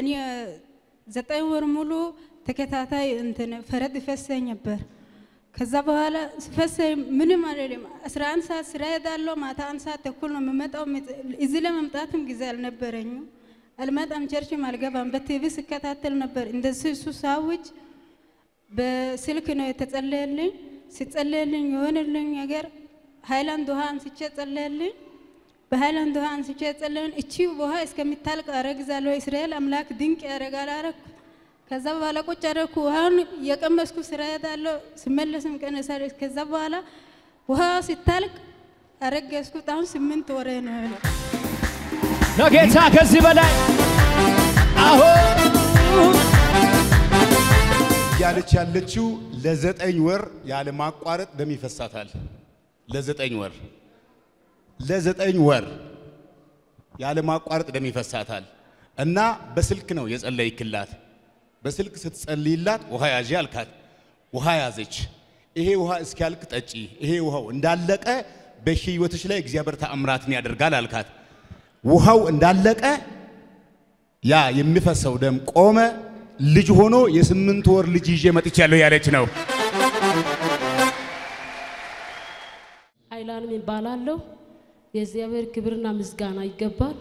እኔ ዘጠኝ ወር ሙሉ ተከታታይ እንትን ፈረጥ ይፈሰኝ ነበር። ከዛ በኋላ ሲፈሰኝ ምንም አይደለም። አስራ አንድ ሰዓት ስራ ሄዳለሁ። ማታ አንድ ሰዓት ተኩል ነው የምመጣው። እዚህ ለመምጣትም ጊዜ አልነበረኝም። አልመጣም፣ ቸርችም አልገባም። በቲቪ ስከታተል ነበር። እንደዚህ እሱ ሳውጅ በስልክ ነው የተጸለየልኝ። ሲጸለየልኝ የሆነልኝ ነገር ሃይላንድ ውሃ አንስቼ ጸለየልኝ። በሃይላንድ ውሃ አንስቼ ጸለየን። እቺ ውሃ እስከሚታልቅ አረግዛለሁ፣ እስራኤል አምላክ ድንቅ ያደርጋል አረኩ። ከዛ በኋላ ቁጭ አደረኩ። ውሃውን እየቀመስኩ ስራ ሄዳለሁ፣ ስመለስም ቀነሳለሁ። ከዛ በኋላ ውሃ ሲታልቅ አረገዝኩት። አሁን ስምንት ወሬ ነው ያለው። ለጌታ ከዚህ በላይ አሁን እያለች ያለችው ለዘጠኝ ወር ያለ ማቋረጥ ደም ይፈሳታል። ለዘጠኝ ወር ለዘጠኝ ወር ያለ ማቋረጥ ደም ይፈሳታል እና በስልክ ነው የጸለይክላት። በስልክ ስትጸልይላት ውሃ ያዢ አልካት። ውሃ ያዘች። ይሄ ውሃ እስኪያልቅ ጠጪ። ይሄ ውሃው እንዳለቀ በህይወትሽ ላይ እግዚአብሔር ተአምራትን ያደርጋል አልካት። ውሃው እንዳለቀ ያ የሚፈሰው ደም ቆመ። ልጅ ሆኖ የስምንት ወር ልጅ ይዤ መጥቻለሁ ያለች ነው። አይላንም ይባላለሁ። የእግዚአብሔር ክብርና ምስጋና ይገባል።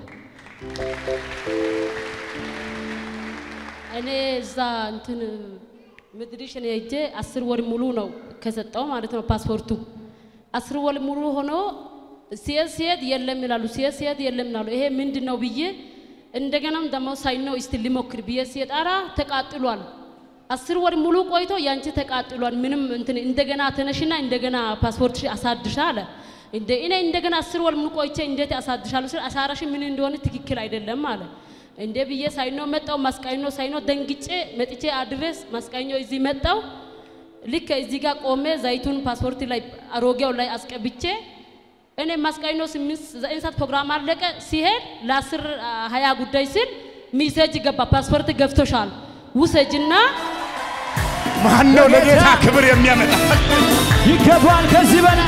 እኔ እዛ እንትን ምድሪሽ እኔ ሄጄ አስር ወር ሙሉ ነው ከሰጠው ማለት ነው ፓስፖርቱ አስር ወር ሙሉ ሆኖ ሲሄድ ሲሄድ የለም ይላሉ፣ ሲሄድ ሲሄድ የለም ይላሉ። ይሄ ምንድን ነው ብዬ እንደገናም ደግሞ ሳይነው እስቲ ሊሞክር ብዬ ሲሄድ ኧረ ተቃጥሏል። አስር ወር ሙሉ ቆይቶ ያንቺ ተቃጥሏል። ምንም እንትን እንደገና ተነሽና እንደገና ፓስፖርት አሳድሻ አለ። እንደ እኔ እንደገና አስር ወር ሙሉ ቆይቼ እንዴት አሳድሻለሁ ስል አሻራሽ ምን እንደሆነ ትክክል አይደለም አለ። እንደ ብዬ ሳይኖ መጣው ማስቃኝኖ ሳይኖ ደንግጬ መጥቼ አድሬስ ማስቃኝኖ እዚህ መጣው። ልክ እዚህ ጋር ቆሜ ዘይቱን ፓስፖርት ላይ አሮጌው ላይ አስቀብቼ እኔ ማስቃኝኖ ስምንት ዘጠኝ ሰዓት ፕሮግራም አለቀ። ሲሄድ ለአስር ሀያ ጉዳይ ስል ሚሴጅ ገባ። ፓስፖርት ገብቶሻል ውሰጅና ማን ነው ለጌታ ክብር የሚያመጣ? ይገባል ከዚህ በላይ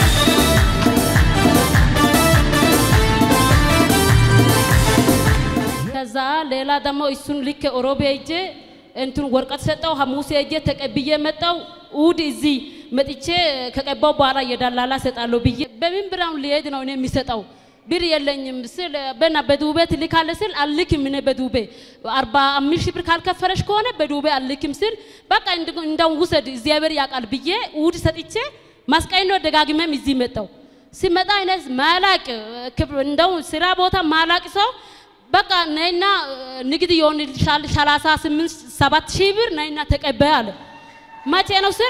ከዛ ሌላ ደግሞ እሱን ልክ ኦሮቤ ሄጄ እንትን ወረቀት ሰጠው። ሐሙስ ሄጄ ተቀብዬ መጣው። እሑድ እዚህ መጥቼ ከቀባው በኋላ የዳላላ ሰጣለሁ ብዬ በምን ብራውን ሊሄድ ነው እኔ የሚሰጠው ብር የለኝም ስል በና በዱቤ ትልካለህ ስል አልክም። እኔ በዱቤ አርባ አምስት ሺህ ብር ካልከፈለሽ ከሆነ በዱቤ አልክም ስል በቃ እንደው ውሰድ እግዚአብሔር ያውቃል ብዬ እሑድ ሰጥቼ ማስቀኝ ነው ደጋግመም እዚህ መጣው። ሲመጣ አይነት ማላቅ እንደው ስራ ቦታ ማላቅ ሰው በቃ ነይና ንግድ ይሆንልሻል ሰላሳ ስምንት ሰባት ሺህ ብር ነይና ተቀበይ አለ። መቼ ነው ስል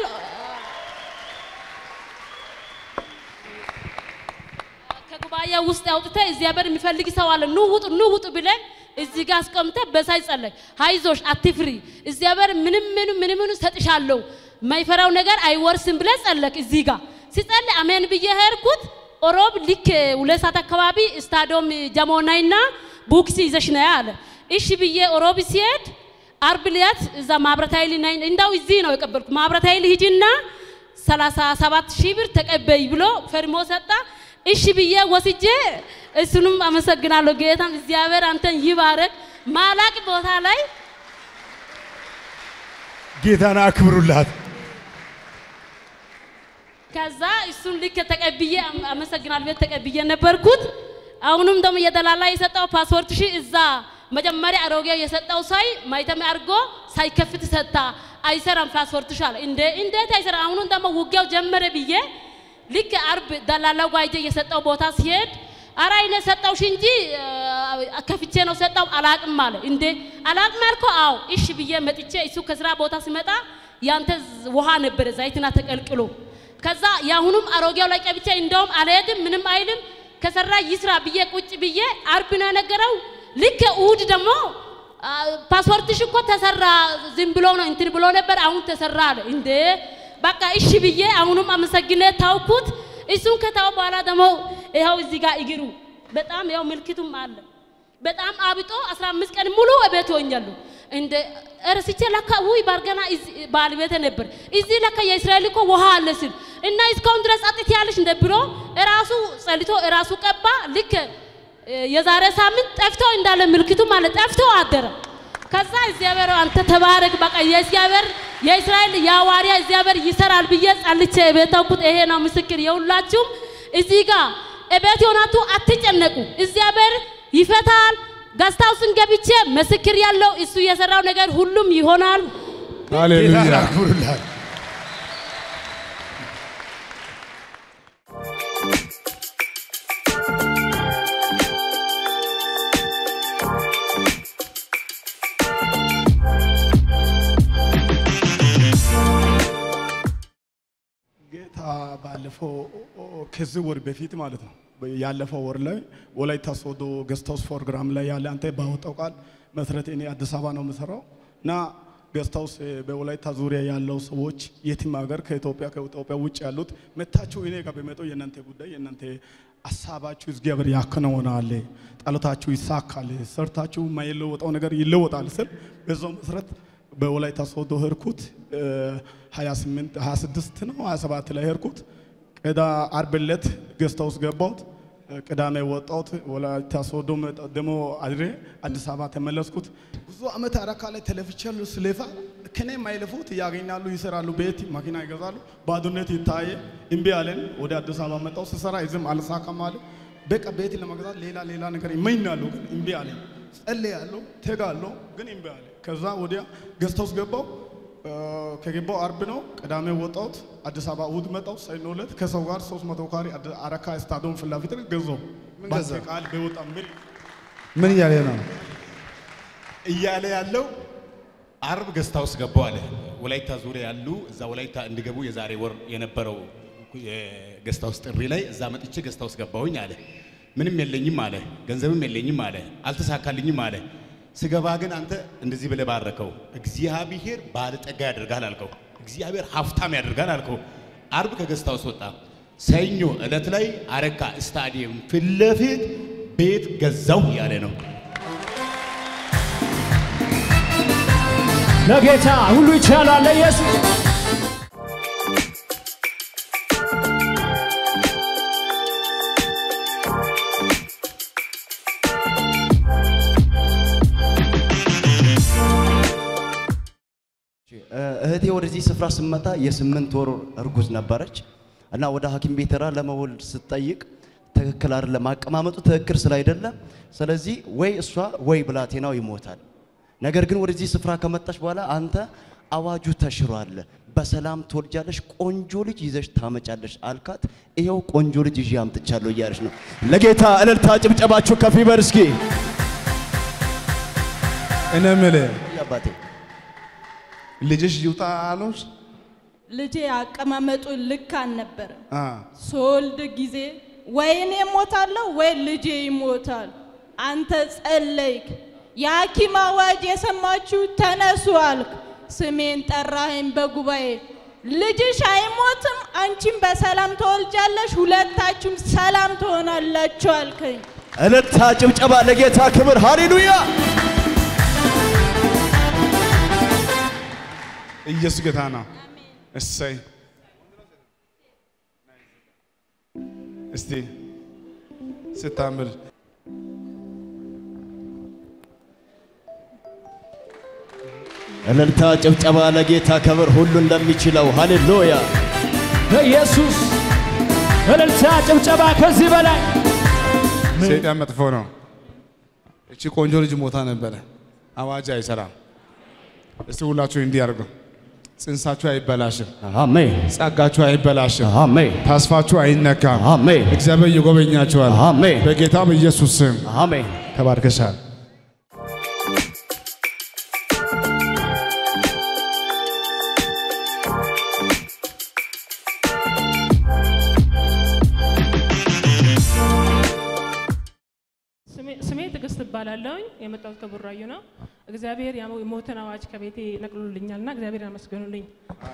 ከጉባኤ ውስጥ አውጥተ እግዚአብሔር የሚፈልግ ሰው አለ ኑ ውጡ ኑ ውጡ ብለን እዚህ ጋር አስቀምጠ በሳይ ጸለይ። አይዞሽ አትፍሪ፣ እግዚአብሔር ምንም ምንም ምንም ምንም ሰጥሻለሁ፣ ማይፈራው ነገር አይወርስም ብለ ጸለክ። እዚህ ጋር ሲጸልይ አሜን ብዬ ሄድኩት። ኦሮብ ልክ ሁለት ሰዓት አካባቢ ስታዲዮም ጀሞናይና ቡክሲ ይዘሽ ነይ አለ። እሺ ብዬ ኦሮብ ሲሄድ አርብ ዕለት እዛ ማብረት ኃይል ነይ እንዳው እዚህ ነው የቀበልኩ። ማብረት ኃይል ሂጂና ሰላሳ ሰባት ሺህ ብር ተቀበይ ብሎ ፈርሞ ሰጣ። እሺ ብዬ ወስጄ እሱንም አመሰግናለሁ። ጌታም እግዚአብሔር አንተን ይባረክ። ማላቅ ቦታ ላይ ጌታን አክብሩላት። ከዛ እሱን ልክ ተቀብዬ አመሰግናለሁ ቤት ተቀብዬ ነበርኩት። አሁንም ደግሞ የደላላ የሰጠው ፓስፖርት ሺ እዛ መጀመሪያ አሮጌው የሰጠው ሳይ ማይተም አድርጎ ሳይከፍት ሰጣ። አይሰራም ፓስፖርትሽ አለ። እንደ እንዴት አይሰራ? አሁንም ደግሞ ውጊያው ጀመረ ብዬ ልክ አርብ ደላላው ጋር ሂጄ የሰጠው ቦታ ሲሄድ አራ እኔ ሰጠውሽ እንጂ ከፍቼ ነው ሰጠው አላቅም አለ። እንዴ አላቅም አልከው? አዎ እሺ ብዬ መጥቼ እሱ ከስራ ቦታ ሲመጣ ያንተ ውሃ ነበረ ዘይትና ተቀልቅሎ ከዛ የአሁኑም አሮጌው ላይ ቀብቼ እንደውም አልሄድም ምንም አይልም ከሰራ ይስራ ብዬ ቁጭ ብዬ አርብ ነው የነገረው። ልክ እሑድ ደግሞ ፓስፖርትሽ እኮ ተሰራ ዝም ብሎ ነው እንትን ብሎ ነበር፣ አሁን ተሰራ አለ። እንዴ በቃ እሺ ብዬ አሁንም አመሰግኔ ታውኩት። እሱን ከታው በኋላ ደግሞ ይኸው እዚህ ጋር እግሩ በጣም ያው ምልክቱም አለ። በጣም አብጦ 15 ቀን ሙሉ እቤት ሆኛለሁ። እንደ እረስቼ ለካ ውይ ባርገና ባለቤቴ ነበር እዚህ ለካ የእስራኤል እኮ ውሃ አለ ስል እና እስካሁን ድረስ አጥት ያለሽ እንደ ብሎ እራሱ ጸልቶ እራሱ ቀባ። ልክ የዛሬ ሳምንት ጠፍቶ እንዳለ ምልክቱ ማለት ጠፍቶ አደረ። ከዛ እግዚአብሔር አንተ ተባረክ፣ በቃ የእግዚአብሔር የእስራኤል የሐዋርያ እግዚአብሔር ይሰራል ብዬ ጸልቼ ቤተውኩት። ይሄ ነው ምስክር። የሁላችሁም እዚህ ጋር እቤት የሆናችሁ አትጨነቁ፣ እግዚአብሔር ይፈታል። ገስታውስን ገብቼ ምስክር ያለው እሱ የሰራው ነገር ሁሉም ይሆናል። ጌታን ሃሌሉያ አክብሩላት። ጌታ ባለፈው ከዚህ ወር በፊት ማለት ነው ያለፈው ወር ላይ ወላይታ ሶዶ ገስት ሃውስ ፕሮግራም ላይ ያለ አንተ ባወጣው ቃል መሰረት እኔ አዲስ አበባ ነው የምሰራው እና ገስት ሃውስ በወላይታ ዙሪያ ያለው ሰዎች የትም ሀገር ከኢትዮጵያ ከኢትዮጵያ ውጭ ያሉት መታችሁ እኔ ጋር በመጡ የእናንተ ጉዳይ የእናንተ ሀሳባችሁ እግዚአብሔር ያከናውናል፣ ጸሎታችሁ ይሳካል፣ ሰርታችሁ የማይለወጠው ነገር ይለወጣል ስል በዛው መሰረት በወላይታ ሶዶ ሄድኩት 28 26 ነው 27 ላይ ሄድኩት። ቅዳ አርብ ዕለት ገስት ሃውስ ገባሁት። ቅዳሜ ወጣሁት። ወላይታ ሶዶ መጣ- ደግሞ አድሬ አዲስ አበባ ተመለስኩት። ብዙ ዓመት አረካ ላይ ተለፍቻለሁ። ስለፋ ከኔ የማይለፉት ያገኛሉ፣ ይሰራሉ፣ ቤት መኪና ይገዛሉ። ባዶነት ይታየ እምቢ አለን። ወደ አዲስ አበባ መጣሁ። ስሰራ ይዝም አልሳካም አለ። በቃ ቤት ለመግዛት ሌላ ሌላ ነገር ይመኛሉ፣ ግን እምቢ አለኝ። ጸልያለሁ፣ ተጋለሁ፣ ግን እምቢ አለ። ከዛ ወዲያ ገስት ሃውስ ገባሁ። ከገባው አርብ ነው። ቅዳሜ ወጣሁት። አዲስ አበባ እሑድ መጣሁ። ሰኞ ዕለት ከሰው ጋር 300 ካሬ አድ- አረካ ስታዲየም ፊት ለፊት ገዛሁ። ምን ባንተ ገዛ? ቃል በወጣ ምል ምን እያለ ነው እያለ ያለው አርብ ገስታ ውስጥ ገባው አለ። ወላይታ ዙሪያ ያሉ እዛ ወላይታ እንዲገቡ የዛሬ ወር የነበረው የገስታ ውስጥ ጥሪ ላይ እዛ መጥቼ ገስታ ውስጥ ገባሁኝ አለ። ምንም የለኝም አለ፣ ገንዘብም የለኝም አለ፣ አልተሳካልኝም አለ። ስገባ ግን አንተ እንደዚህ ብለህ ባረከው፣ እግዚአብሔር ባለጠጋ ያደርጋል አልከው፣ እግዚአብሔር ሀብታም ያደርጋል አልከው። አርብ ከገስታ ውስጥ ወጣ። ሰኞ ዕለት ላይ አረካ ስታዲየም ፊት ለፊት ቤት ገዛው ያለ ነው። ለጌታ ሁሉ ይቻላል ለኢየሱስ እህቴ ወደዚህ ስፍራ ስመጣ የስምንት ወር እርጉዝ ነበረች እና ወደ ሐኪም ቤት ሄዳ ለመወልድ ስትጠይቅ ትክክል አይደለም፣ አቀማመጡ ትክክል ስላይደለ፣ ስለዚህ ወይ እሷ ወይ ብላቴናው ይሞታል። ነገር ግን ወደዚህ ስፍራ ከመጣች በኋላ አንተ አዋጁ ተሽሯል፣ በሰላም ትወልጃለሽ፣ ቆንጆ ልጅ ይዘሽ ታመጫለሽ አልካት። ይኸው ቆንጆ ልጅ ይዤ አምጥቻለሁ እያለች ነው። ለጌታ እልልታ ጭብጨባችሁ ከፍ ይበል እስኪ። እኔ የምልህ አባቴ ልጅሽ ይውጣ አሉሽ? ልጄ አቀማመጡ ልክ አልነበረም። አ ስወልድ ጊዜ ወይ እኔ እሞታለሁ ወይ ልጄ ይሞታል። አንተ ጸለይክ። የሐኪም አዋጅ የሰማችሁ ተነሱ አልክ። ስሜን ጠራኸኝ በጉባኤ ልጅሽ አይሞትም፣ አንቺም በሰላም ተወልጃለሽ፣ ሁለታችሁም ሰላም ትሆናላችሁ አልከኝ። እልልታ ጭብጨባ ለጌታ ክብር ሃሌሉያ። ኢየሱስ ጌታ ነው። እሰይ እስቲ ስታምር እልልታ ጭብጨባ ለጌታ ክብር ሁሉን ለሚችለው ሃሌሉያ። ለኢየሱስ እልልታ ጭብጨባ ከዚህ በላይ ሰይጣን መጥፎ ነው። እቺ ቆንጆ ልጅ ሞታ ነበረ። አዋጅ አይሰራም። እስቲ ሁላችሁ እንዲህ አድርጉ። ጽንሳችሁ አይበላሽም፣ አሜን ጸጋችሁ አይበላሽም፣ አሜን ተስፋችሁ አይነካም። አሜን እግዚአብሔር ይጎበኛችኋል። አሜን በጌታ በኢየሱስ ስም አሜን። ተባርከሻል። ስሜ- ስሜ ትዕግስት እባላለሁኝ። የመጣሁት ከቡራዩ ነው። እግዚአብሔር ያው የሞትን አዋጅ ከቤቴ ነቅሎልኛልና እግዚአብሔር ያመስገኑልኝ።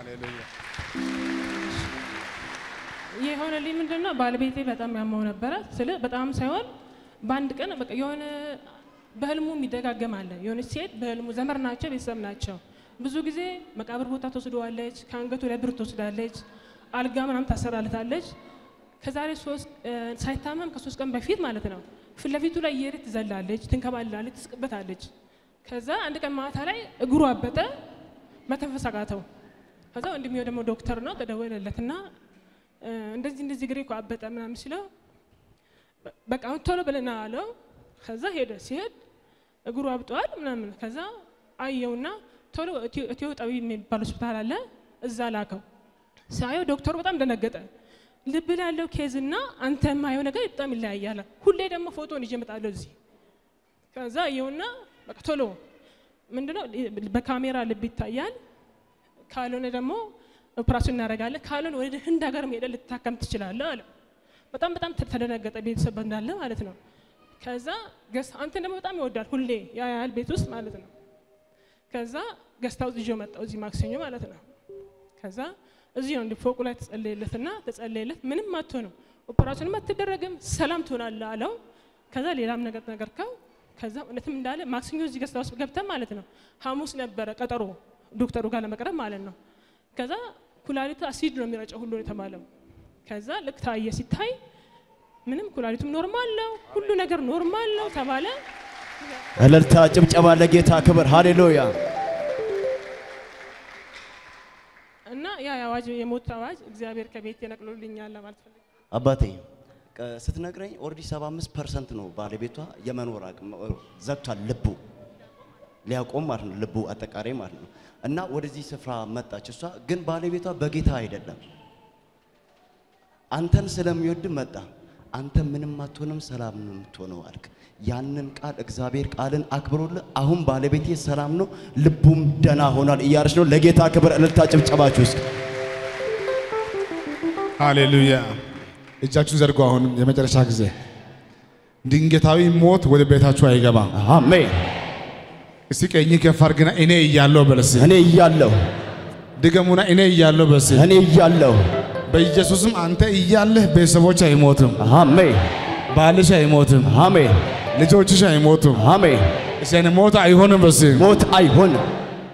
የሆነልኝ ምንድን ነው? ባለቤቴ በጣም ያመው ነበረ። ስለ በጣም ሳይሆን በአንድ ቀን በቃ የሆነ በህልሙ የሚደጋገም አለ። የሆነች ሴት በህልሙ ዘመር ናቸው፣ ቤተሰብ ናቸው። ብዙ ጊዜ መቃብር ቦታ ትወስደዋለች፣ ከአንገቱ ላይ ብር ትወስዳለች፣ አልጋ ምናምን ታሰራለታለች። ከዛሬ ሶስት እ፣ ሳይታመም ከሶስት ቀን በፊት ማለት ነው ፊት ለፊቱ ላይ እየሄደች ትዘላለች፣ ትንከባላለች፣ ትስቅበታለች። ከዛ አንድ ቀን ማታ ላይ እግሩ አበጠ፣ መተንፈስ አቃተው። ከዛ ወንድሜው ደግሞ ዶክተር ነው ተደወለለትና እ፣ እንደዚህ እንደዚህ እግሬ እኮ አበጠ ምናምን ሲለው በ- በቃ አሁን ቶሎ ብለና አለው። ከዛ ሄደ። ሲሄድ እግሩ አብጧል ምናምን። ከዛ አየውና ቶሎ ኢትዮ ኢትዮ ጠቢብ የሚባል ሆስፒታል አለ፣ እዛ ላከው። ሳየው ዶክተሩ በጣም ደነገጠ። ልብ ላይ ያለው ኬዝና አንተ የማየው ነገር በጣም ይለያያል። ሁሌ ደግሞ ፎቶን ይዤ እመጣለሁ እዚህ። ከዛ አየውና በቃ ቶሎ ምንድነው በካሜራ ልብ ይታያል፣ ካልሆነ ደግሞ ኦፕራሲዮን እናደርጋለን፣ ካልሆነ ወደ ህንድ ሀገር ሄደህ ልትታከም ትችላለህ አለ። በጣም በጣም ተደነገጠ፣ ቤተሰብ እንዳለ ማለት ነው። ከዛ ገስ አንተን ደግሞ በጣም ይወዳል፣ ሁሌ ያያል ቤት ውስጥ ማለት ነው። ከዛ ገስት ሃውስ ይዤው መጣሁ እዚህ ማክሰኞ ማለት ነው። ከዛ እዚህ ነው እንደ ፎቁ ላይ ተጸለየለትና ተጸለየለት። ምንም አትሆንም፣ ኦፕራሲዮንም አትደረግም፣ ሰላም ትሆናለህ አለው። ከዛ ሌላም ነገር ነገርከው። ከዛ እውነትም እንዳለ ማክሰኞ እዚህ ገስት ሃውስ ገብተን ማለት ነው። ሐሙስ ነበረ ቀጠሮ ዶክተሩ ጋር ለመቅረብ ማለት ነው። ከዛ ኩላሊቱ አሲድ ነው የሚረጨው ሁሉ ነው የተባለው። ከዛ ልክ ታየ። ሲታይ ምንም ኩላሊቱም ኖርማል ነው፣ ሁሉ ነገር ኖርማል ነው ተባለ። እልልታ፣ ጭብጨባ ለጌታ ክብር። ሃሌሉያ። እና ያ የአዋጅ የሞት አዋጅ እግዚአብሔር ከቤት የነቅሎልኛል ለማለት ፈልጌ አባቴ ቀ- ስትነግረኝ ኦልሬዲ 75 ፐርሰንት ነው ባለቤቷ የመኖር አቅም እ፣ ዘግቷል። ልቡ ሊያቆም ማለት ነው፣ ልቡ አጠቃላይ ማለት ነው። እና ወደዚህ ስፍራ መጣች። እሷ ግን ባለቤቷ በጌታ አይደለም፣ አንተን ስለሚወድ መጣ። አንተ ምንም አትሆንም፣ ሰላም ነው የምትሆነው አልክ። ያንን ቃል እግዚአብሔር ቃልን አክብሮልህ አሁን ባለቤቴ ሰላም ነው፣ ልቡም ደና ሆኗል እያለች ነው። ለጌታ ክብር እልልታ ጭብጨባችሁ ውስጥ ሃሌሉያ። እጃችሁን ዘርጉ። አሁን የመጨረሻ ጊዜ ድንገታዊ ሞት ወደ ቤታችሁ አይገባም። አሜን። እስቲ ቀኝ ከፍ አድርግና እኔ እያለሁ በለስ እኔ እያለሁ ድገሙና እኔ እያለሁ በስ እኔ እያለሁ በኢየሱስም አንተ እያለህ ቤተሰቦች አይሞትም፣ አሜን ባልሽ አይሞትም፣ አሜን ልጆችሽ አይሞቱም። አሜን። እስቲ እኔ ሞት አይሆንም በስ ሞት አይሆንም።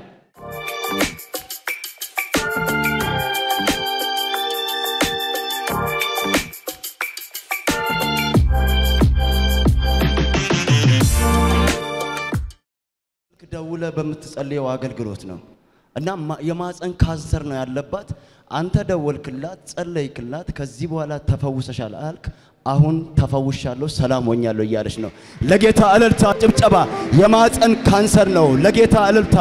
ደውለ በምትጸልየው አገልግሎት ነው እና ማ- የማፀን ካንሰር ነው ያለባት። አንተ ደወልክላት፣ ጸለይክላት፣ ከዚህ በኋላ ተፈውሰሻል አልክ። አሁን ተፈውሻለሁ፣ ሰላም ሆኛለሁ እያለች ነው። ለጌታ እልልታ፣ ጭብጨባ። የማፀን ካንሰር ነው። ለጌታ እልልታ።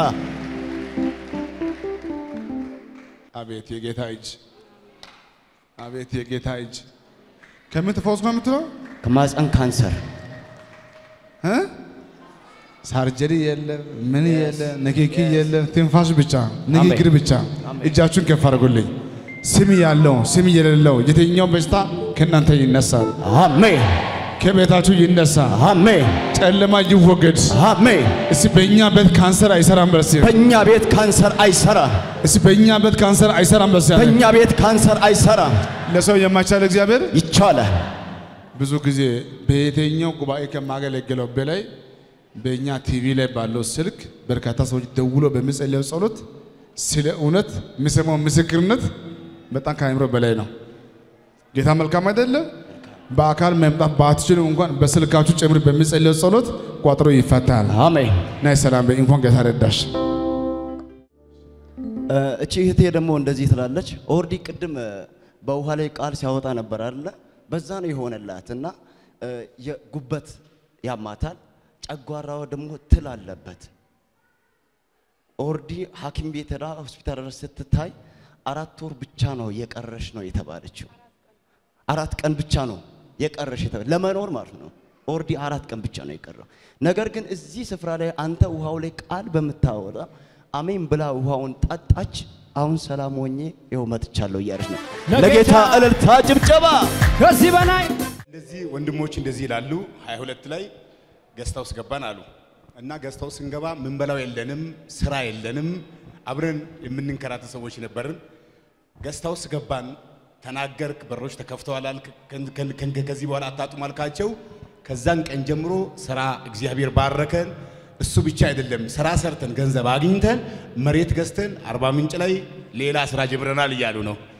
አቤት የጌታ እጅ፣ አቤት የጌታ እጅ። ከምን ትፈውስ ነው የምትለው? ከማፀን ካንሰር እ? ሳርጀሪ የለም፣ ምን የለም፣ ንክኪ የለም፣ ትንፋሽ ብቻ፣ ንግግር ብቻ። እጃችሁን ከፍ አድርጉልኝ። ስም ያለው ስም የሌለው የትኛው በሽታ ከእናንተ ይነሳል፣ አሜን ከቤታችሁ ይነሳ፣ አሜን ጨለማ ይወገድ። አሜን። እስቲ በእኛ ቤት ካንሰር አይሰራም በርሲ። በእኛ ቤት ካንሰር አይሰራም። እስቲ በእኛ ቤት ካንሰር አይሰራም በርሲ። በእኛ ቤት ካንሰር አይሰራም። ለሰው የማይቻል እግዚአብሔር ይቻላል። ብዙ ጊዜ በየትኛው ጉባኤ ከማገለግለው በላይ በእኛ ቲቪ ላይ ባለው ስልክ በርካታ ሰዎች ደውሎ በሚጸልየው ጸሎት ስለ እውነት የሚሰማው ምስክርነት በጣም ከአእምሮ በላይ ነው። ጌታ መልካም አይደለም? በአካል መምጣት ባትችሉ እንኳን በስልካችሁ ጭምር በሚጸልየው ጸሎት ቋጥሮ ይፈታል። አሜን። ናይ ሰላም በይ። እንኳን ጌታ ረዳሽ። እ፣ እቺ እህቴ ደግሞ እንደዚህ ትላለች። ኦልሬዲ ቅድም እ፣ በውሃ ላይ ቃል ሲያወጣ ነበር አይደለ? በዛ ነው የሆነላት እና እ፣ የጉበት ያማታል፣ ጨጓራዋ ደግሞ ትል አለበት። ኦልሬዲ ሐኪም ቤት ሄዳ ሆስፒታል ድረስ ስትታይ አራት ወር ብቻ ነው የቀረሽ ነው የተባለችው። አራት ቀን ብቻ ነው የቀረሽ የተባለ ለመኖር ማለት ነው። ኦልሬዲ አራት ቀን ብቻ ነው የቀረው። ነገር ግን እዚህ ስፍራ ላይ አንተ ውሃው ላይ ቃል በምታወጣ አሜን ብላ ውሃውን ጠጣች። አሁን ሰላም ሆኜ ይኸው መጥቻለሁ እያለች ነው። ለጌታ እልልታ፣ ጭብጨባ። ከዚህ በላይ እንደዚህ ወንድሞች እንደዚህ ይላሉ። 22 ላይ ገስታ ውስጥ ገባን አሉ እና ገስታ ውስጥ ስንገባ ምንበላው የለንም፣ ስራ የለንም፣ አብረን የምንንከራተት ሰዎች ነበርን። ገስታ ውስጥ ገባን፣ ተናገርክ፣ በሮች ተከፍተዋል አልክ፣ ከን- ከን- ከን- ከዚህ በኋላ አታጡም አልካቸው። ከዛን ቀን ጀምሮ ስራ እግዚአብሔር ባረከን። እሱ ብቻ አይደለም፣ ስራ ሰርተን ገንዘብ አግኝተን መሬት ገዝተን አርባ ምንጭ ላይ ሌላ ስራ ጀምረናል እያሉ ነው።